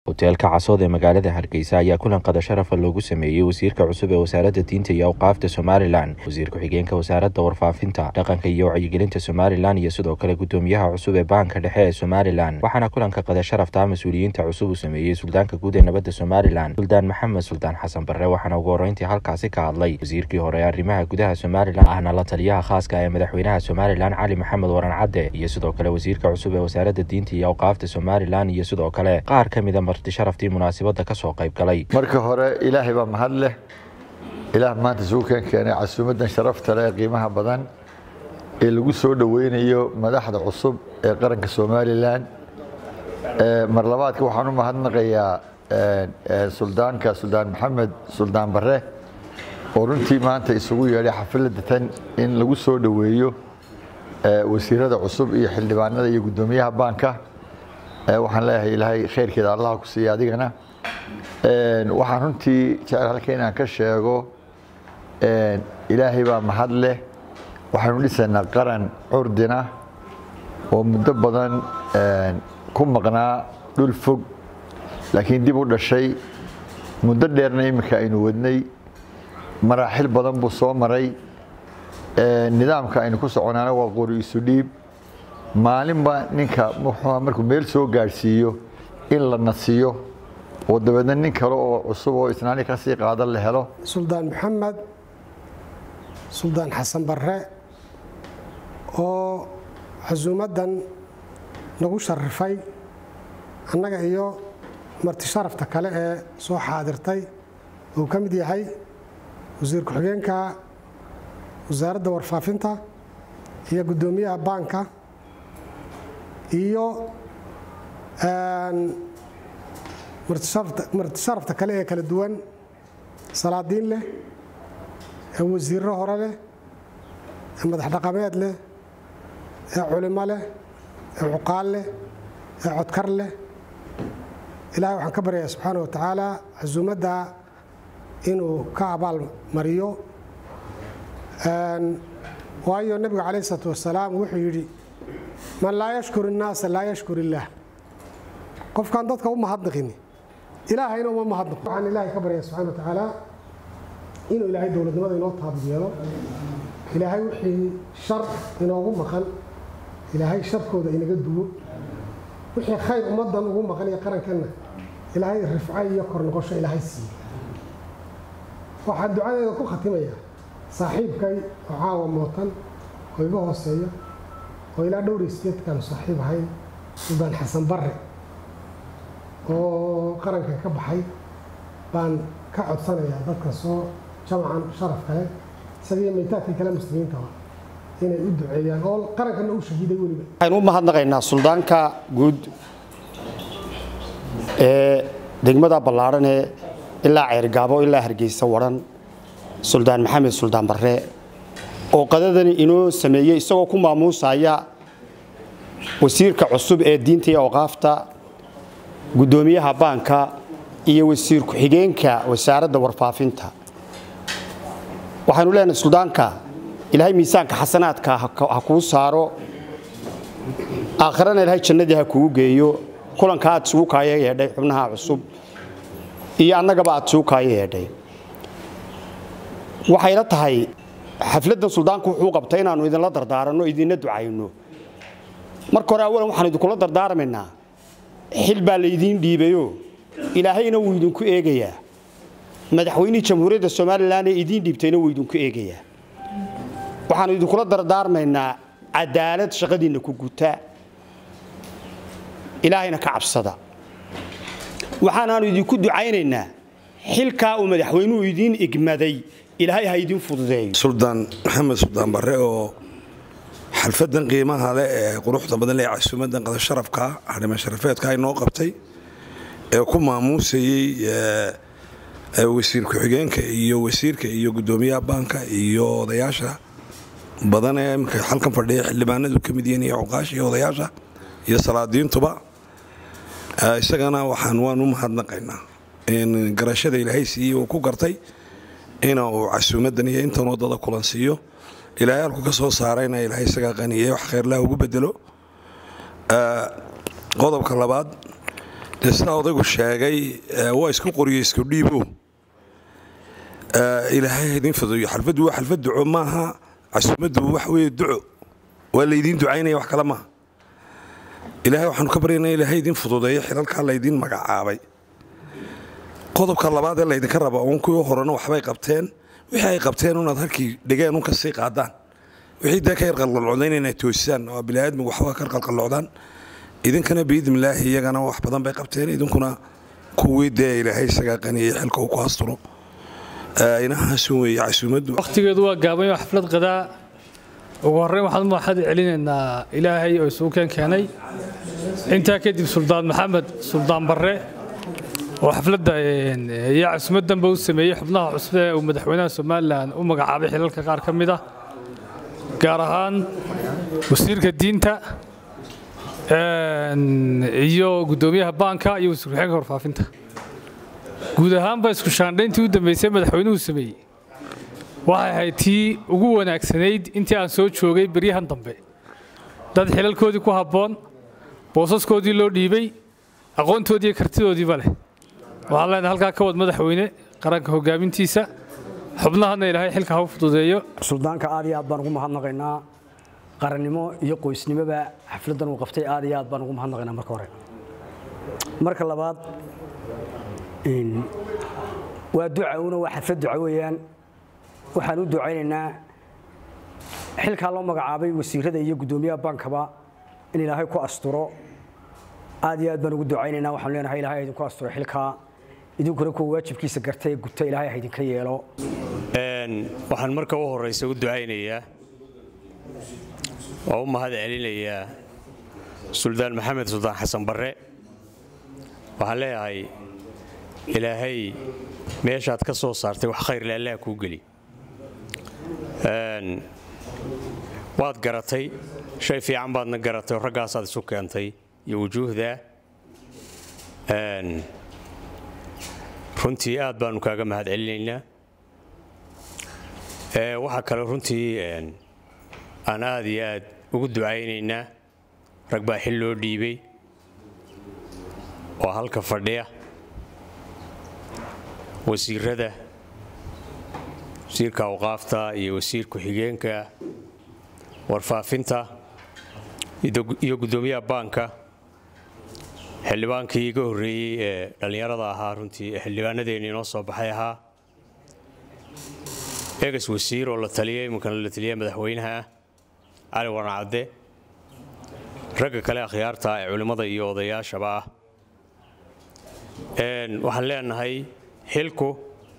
hoteelka casood ee magaalada hargeysa ayaa kulan qada sharafa loogu sameeyey wasiirka cusub ee wasaaradda diinta iyo awqaafta somalilan wasiir ku-xigeenka wasaaradda warfaafinta dhaqanka iyo wacyigelinta somalilan iyo sidoo kale gudoomiyaha cusub ee baanka dhexe ee somalilan waxaana kulanka qada sharafta mas-uuliyiinta cusub uu sameeyey suldaanka guud ee nabadda somalilan suldaan maxamed suldaan xasan barre waxaana ugu horreyntii halkaasi ka hadlay wasiirkii hore ee arrimaha gudaha somalilan ahna la taliyaha khaaska ee madaxweynaha somalilan cali maxamed waran cadde iyo sidoo kale wasiirka cusub ee wasaaradda diinta iyo awqaafta somalilan iyo sidoo kale qaar ka mida marti sharaftii munaasabadda kasoo qayb galay marka hore ilaahay baa mahad leh ilaah maanta isugu keen keenay casuumaddan sharafta leh ee qiimaha badan ee lagu soo dhoweynayo madaxda cusub ee qaranka somalilan mar labaadka waxaan u mahadnaqayaa suldaanka suldaan maxamed suldaan barre oo runtii maanta isugu yeedhay xafladda tan in lagu soo dhoweeyo wasiirada cusub iyo xildhibaanada iyo guddoomiyaha baanka waxaan leeyahay ilaahay khayrkeeda allah ku siiya adigana waxaan runtii jecel halka inaan ka sheego ilaahay baa mahad leh waxaynu dhisaynaa qaran curdina oo muddo badan ku maqnaa dhul fog laakiin dib u dhashay muddo dheerna iminka aynu wadnay maraaxil badan buu soo maray nidaamka aynu ku soconaana waa qori isu dhiib maalinba ninka muxuu markuu meel soo gaadhsiiyo in la nasiyo oo dabeedna nin kale oo cusub oo isnaani ka sii qaadan la helo suldaan maxamed suldaan xasan barre oo casuumaddan nagu sharifay annaga iyo marti sharafta kale ee soo xaadirtay uu ka mid yahay wasiir ku-xigeenka wasaaradda warfaafinta iyo guddoomiyaha baanka iyo marti sharafta kale ee kala duwan salaadiin leh ee wasiirro hore leh ee madax dhaqameed leh ee culimo leh ee cuqaal leh ee codkar leh ilaahay waxaan ka baryayaa subxaana wa tacaala casuumadda inuu ka abaal mariyo waayo nebigu calayh isalaatu wasalaam wuxuu yidhi man laa yashkur innaasa laa yashkur illaah qofkaan dadka u mahadnaqini ilaahayna uma mahadnaqo waxaan ilaahay ka baryaa subxana wa tacaala inuu ilaahay dowladnimada inoo taabud yeelo ilaahay wixii shar inoogu maqan ilaahay sharkooda inaga duwo wixii khayr ummaddan ugu maqan iyo qarankanna ilaahay rifco iyo kor noqosho ilaahay siiye waxaan ducadeeda ku khatimayaa saaxiibkay oo caawa mootan oo iga hooseeya oo ilaa dhowr isteedkaanu saaxiib ahayn suldaan xasan barre oo qaranka ka baxay baan ka codsanayaa dadka soo jamacan sharaf kale isagii maytaadkii kale muslimiintaba inay u duceeyaan oo qarankana u shahiiday weliba waxaynu u mahadnaqaynaa suldaanka guud ee degmada ballaadhan ee ilaa ceyrgaabo ilaa hargeysa waran suldaan maxamed suldaan barre oo qadadani inoo sameeyey isagoo ku maamuusaya wasiirka cusub ee diinta iyo awqaafta guddoomiyaha baanka iyo wasiir ku-xigeenka wasaaradda warfaafinta waxaynu leenahay suldaanka ilaahay miisaanka xasanaadka ha kuu saaro aakharana ilaahay jannadii ha kugu geeyo kulanka aad isugu kaaya yeedhay xubnaha cusub iyo annagaba aad isugu kaaya yeedhay waxayla tahay xafladdan suldaanku wuxuu qabtay inaannu idinla dardaaranno idinla ducayno marka hore awalan waxaan idinkula dardaarmaynaa xil baa laydiin dhiibayo ilaahayna wuu idinku eegayaa madaxweynihii jamhuuriyadda somalilan ee idiin dhiibtayna wuu idinku eegayaa waxaannu idinkula dardaarmaynaa cadaalad shaqadiinna ku guta ilaahayna ka cabsada waxaanaannu idinku ducaynaynaa xilkaa uu madaxweynuhu idiin igmaday ilaahay ha idiin fududeeyo suldaan maxamed suldaan barre oo xalfadan qiimaha leh ee quruxda badan leh casuumadan qada sharafka harima sharafeedka inoo qabtay ee ku maamuusayey wasiir ku-xigeenka iyo wasiirka iyo guddoomiyaha baanka iyo odayaasha badan ee imika halkan fadhiya xildhibaanadu ka mid yihiin iyo cuqaasha iyo odayaasha iyo salaadiintuba isagana waxaan waan u mahadnaqaynaa in garashada ilaahay siiyey uu ku gartay ina uu casuumadan iyo intan wadada kulan siiyo ilaahay halku ka soo saarayna ilaahay isagaa qaniye wax khayrlaha ugu bedelo qodobka labaad dee sidaa odaygu sheegay waa isku qoriyo isku dhiibo ilaahay idin fuduyo xalfaddu waa xalfad duco maaha casuumaddu waxa weeye duco waa laydiin ducaynaya wax kale maaha ilaahay waxaanu ka baryaynaa ilaahay idin fududeeyo xilalkaa laydiin magacaabay qodobka labaad ee laydinka raba uun kuwii horena waxbay qabteen wixii ay qabteen unaad halkii dhigeen un ka sii qaadaan wixii dee ka yar qalqalocdayn inay toosisaan oo biniaadmigu waxba ka qalqalocdaan idinkana biidnilaahi iyagana wax badan bay qabteen idinkuna kuwii dee ilaahay isagaa qaniyey xilka uu ku asturo inahaasun weeye casuumaddu wakhtigeedu waa gaaban xaflad qadaa ugu horreyn waxaan u mahad celinaynaa ilaahay oo isugu keen keenay intaa kadib suldaan maxamed suldaan barre oo xafladda iyo casuumaddanba u sameeyey xubnaha cusub ee uu madaxweynaha somalilan u magacaabay xilalka qaar ka mid ah gaar ahaan wasiirka diinta iyo guddoomiyaha baanka iyo wasiir ku-xigeenka warfaafinta guud ahaanba isku shaandhayntii u dambaysay madaxweynuhu sameeyey waxay ahayd tii ugu wanaagsanayd intii aan soo joogay beryahan dambe dad xilalkoodii ku habboon boosaskoodii loo dhiibay aqoontoodii iyo kartidoodiiba leh waxaan leenahay halkaa ka wad madaxweyne qaranka hogaamintiisa xubnahana ilaahay xilka ha u fududeeyo suldaanka aad iyo aad baan ugu mahadnaqaynaa qarannimo iyo qoysnimoba xafladdan uu qabtay aad iyo aad baan ugu mahadnaqaynaa marka hore marka labaad waa duca una waa xaflad duca weeyaan waxaan u ducaynaynaa xilkaa loo magacaabay wasiirada iyo guddoomiyaha baankaba in ilaahay ku asturo aad iyo aad baan ugu ducaynaynaa waxaan leenahay ilahay idinku asturo xilkaa idinkuna kuwa waajibkiisa garta ee guta ilaahay ha idinka yeelo waxaan marka u horraysa u ducaynayaa oo u mahad celinayaa suldaan maxamed suldaan xasan barre waxaan leeyahay ilaahay meeshaad ka soo saartay wax khayrle allaha kuu geli waad garatay shay fiican baadna garatay oo raggaasaad isu keentay iyo wujuuhda runtii aad baanu kaaga mahad celinaynaa waxaa kale runtii aan aad iyo aad ugu ducaynaynaa rag baa xil loo dhiibay oo halka fadhiya wasiirada wasiirka awqaafta iyo wasiir ku-xigeenka warfaafinta iyo guddoomiyaha baanka xildhibaankii iga horreeyey ee dhallinyarada ahaa runtii xildhibaanadeeni inoo soo baxay ahaa eegas wasiir oo la taliyay iminkana la taliya madaxweynaha ah cali warnacadde ragga kale akhyaarta ee culimmada iyo odayaashaba ah waxaan leenahay xilku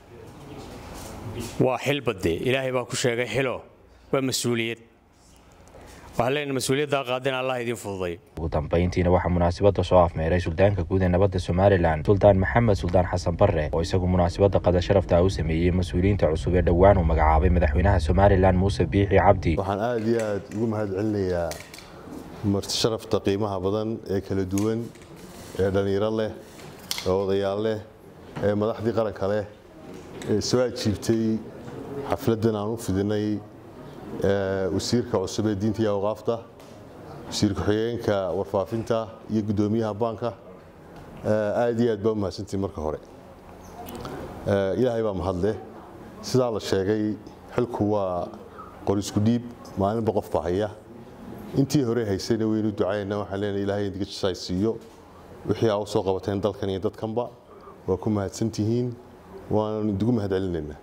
waa xil badde ilaahay baa ku sheegay xilo waa mas-uuliyad waxaan leenahay mas-uuliyaddaa qaadin allah idiin fududay ugu dambayntiina waxaa munaasabadda soo afmeeray suldaanka guud ee nabadda somalilan suldaan maxamed suldaan xasan barre oo isagu munaasabadda qada sharafta u sameeyey mas-uuliyiinta cusub ee dhowaan uu magacaabay madaxweynaha somalilan muuse biixi cabdi waxaan aad iyo aad ugu mahad celinayaa marti sharafta qiimaha badan ee kala duwan ee dhallinyaro leh ee odayaal leh ee madaxdii qaranka leh ee soo ajiibtay xafladdan aan u fidinay wasiirka cusub ee diinta iyo awqaafta wasiir ku-xigeenka warfaafinta iyo guddoomiyaha baanka aad iyo aad baa u mahadsantihin marka hore ilaahay baa mahadleh sidaa la sheegay xilku waa qorisku dhiib maalinba qof baa haya intii hore haysayna waynu ducayna waxaan leenahay ilaahay indiga jisaay siiyo wixii aa u soo qabateen dalkan iyo dadkanba waa ku mahadsantihiin waanu idigu mahad celinaynaa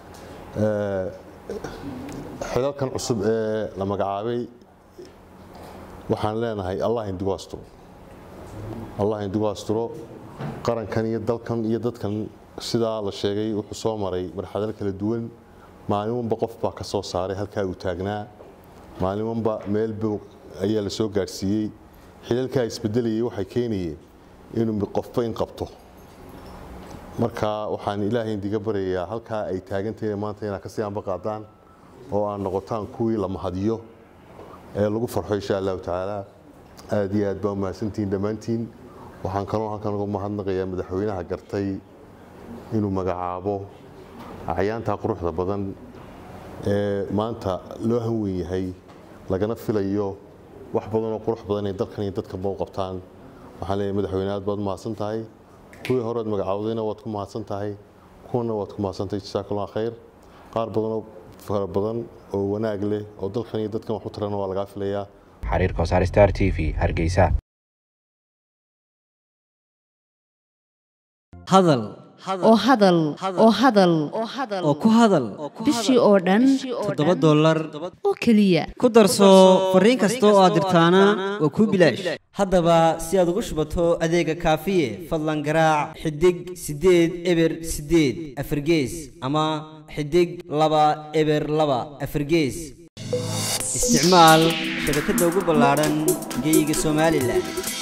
xilalkan cusub ee la magacaabay waxaan leenahay allah indigu asturo allah indigu asturo qarankan iyo dalkan iyo dadkan sidaa la sheegay wuxuu soo maray marxalado kala duwan maalinwanba qof baa ka soo saaray halkaa uu taagnaa maalinwanba meel boog ayaa la soo gaadhsiiyey xilalkaa isbedelayay waxay keenayeen inuu qofba in qabto marka waxaan ilaahay indiga baryayaa halkaa ay taagantahay maanta inaad kasii anba qaadaan oo aad noqotaan kuwii la mahadiyo ee lagu farxo insha allahu tacaala aad iyo aad baa umahadsantihiin dhammaantiin waxaan kaloo halkan uga mahadnaqayaa madaxweynaha gartay inuu magacaabo acyaantaa quruxda badan ee maanta loo hanwen yahay lagana filayo wax badan oo qurux badan ay dalkan iyo dadkanba u qabtaan waxaan leeyahay madaxweyne aad baad mahadsan tahay kuwii horead magacaawdayna waad ku mahadsan tahay kuwana waad ku mahadsantahay jasaakallah khayr qaar badanoo fara badan oo wanaag leh oo dalkan iyo dadkan wax u tarana waa lagaa filayaa xariirka wasaar star t v hargeysa hadal oo hadal oo hadal oo ku hadal bishii oo dhan toddoba dollar oo keliya ku darso fariin kasta oo aad dirtaana waa kuu bilaash haddaba si aad ugu shubato adeega kaafiye fadlan garaac xidig siddeed eber siddeed afargees ama xidig laba eber laba afargees isticmaal shabakadda ugu ballaadhan geeyiga somalilan